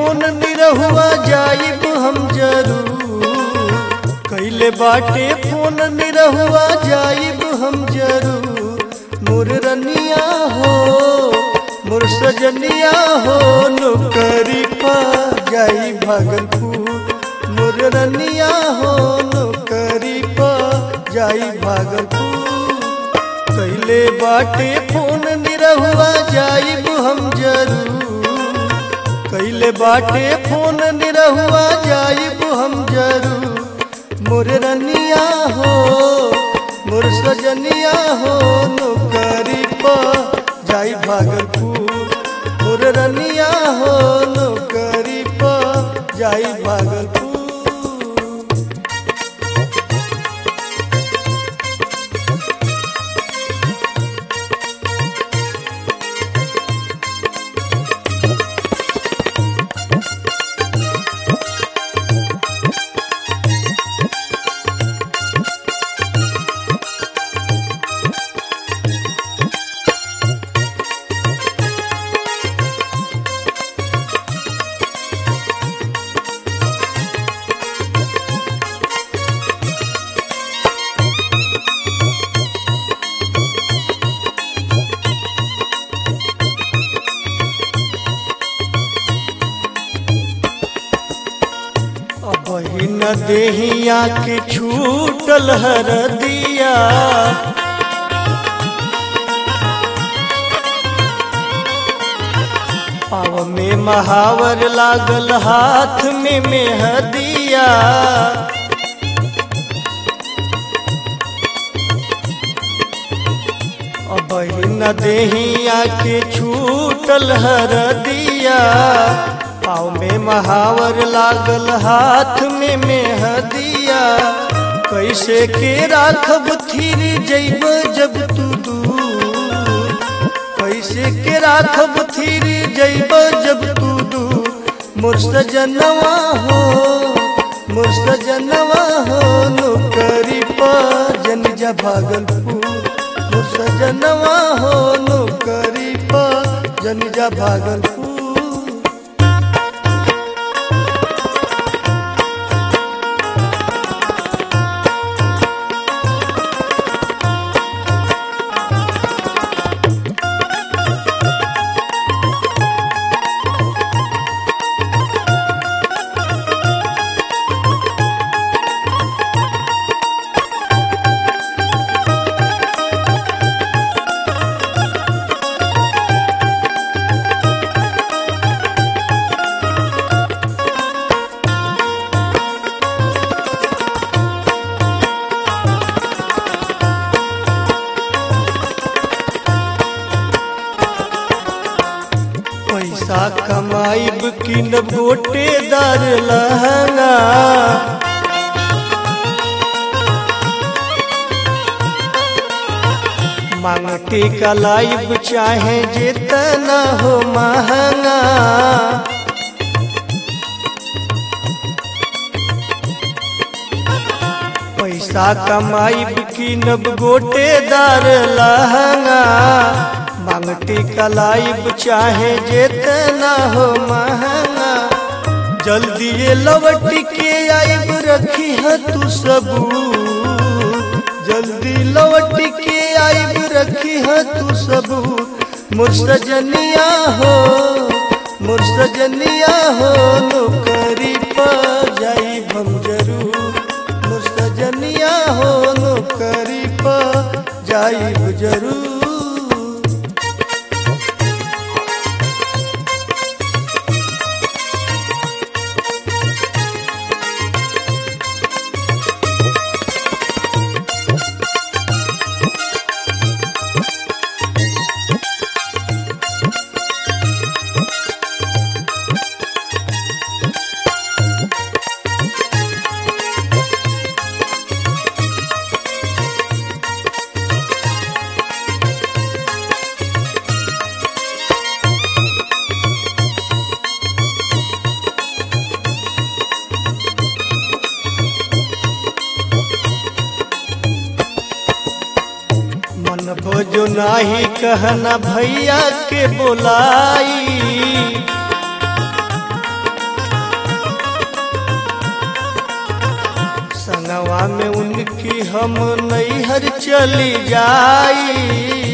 phone Nirahua जाइब हम जरूर कैले बाटे फोन निरहुआ जाइब हम जरूर मोर रनिया हो मोर सजनिया हो नौकरी पा जाई भागलपुर मोर रनिया हो नौकरी पा जाई भागलपुर कैले बाटे फोन निरहुआ जाइब हम जरूर कैले बाटे फोन निरहुआ जाइब हम जरूर मोर रनिया हो मोर सजनिया हो नौकरी पा जाई भागलपुर मोर रनिया हो नौकरी पा जाई भागलपुर बहिन देहिया के छूटल हर दिया पाव में महावर लागल हाथ में मेहदिया बहिन देहिया के छूटल हर दिया पाँव में महावर लागल हाथ में मेहदिया कैसे के राखब थीर जैब जब तू दूर कैसे के राखब थीर जैब जब तू दूर मोर सजनवा हो मोर सजनवा हो नौकरी पा जन जा भागलपुर मोर सजनवा हो नौकरी पा जन जा भागलपुर पैसा कमाइब कि न गोटेदार लहंगा मांगटे का लाइब चाहे जितना हो महंगा पैसा कमाइब कि नब गोटेदार लहंगा मांगटी कलाइब चाहे जितना हो महंगा जल्दी ये लवट के आइब रखी है तू सबू जल्दी लौट के आइब रखी है तू सबू मोर सजनिया हो मोर सजनिया हो नौकरी पा जाई हम जरूर मोर सजनिया हो नौकरी पा जाई जरूर मन भोजो नाही कहना भैया के बोलाई संगवा में उनकी हम नैहर चली जाई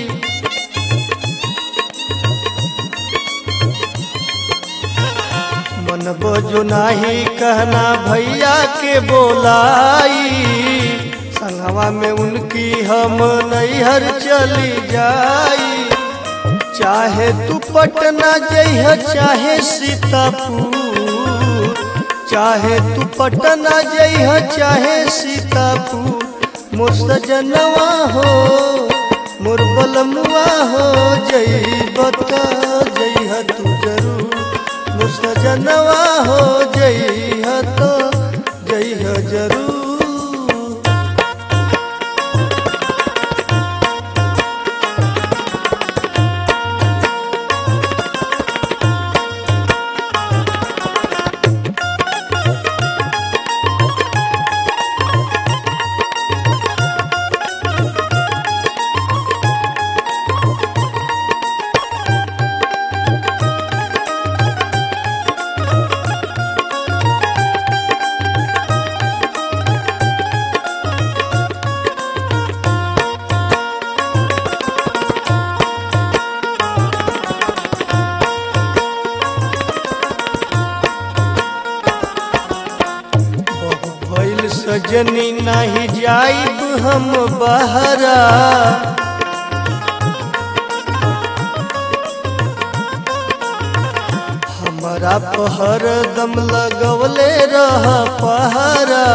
मन बोझो नाही कहना भैया के बोलाई संगवा में उनकी हम नैहर चली जाई चाहे तू पटना जइह चाहे सीतापुर चाहे तू पटना जइह चाहे सीतापुर मोर सजनवा हो मोर बलमुआ हो जइब त जइह तू जरूर मोर सजनवा हो जइह तो जइह जरूर भइल सजनी नाही जाइब हम बहरा हमारा पहर दम लगवले रह पहरा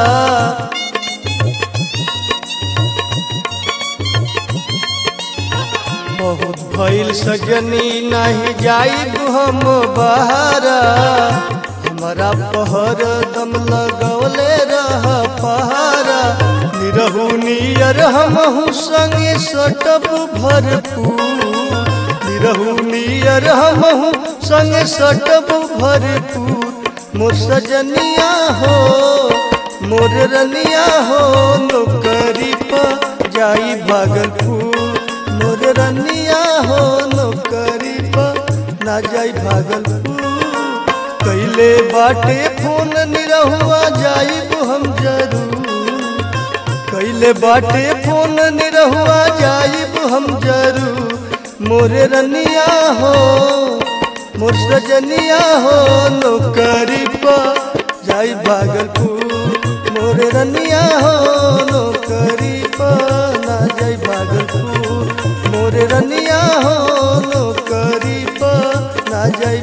बहुत भइल सजनी नहीं जाइब हम बहरा हमारा पहर दम लगवले रह पहारा निरहू नियर हमहू संगे सटब भरपूर निरहू नियर हमहू संगे सटब भरपूर मोर सजनिया हो मोर रनिया हो नौकरी पर जाई भागलपुर मोर रनिया हो नौकरी पर ना जाई भागलपुर कैले बाटे फोन निरहुआ जाइब हम जरूर कैले बाटे फोन निरहुआ जाइब हम जरूर मोरे रनिया हो मोर सजनिया हो नौकरी पर जाई भागलपुर मोरे रनिया हो नौकरी पर ना जाई भागलपुर मोरे रनिया हो नौकरी पर ना जाई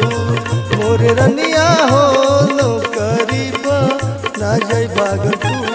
भागलपुर मोरे रनिया हो नौकरी पर ना जाई भागलपुर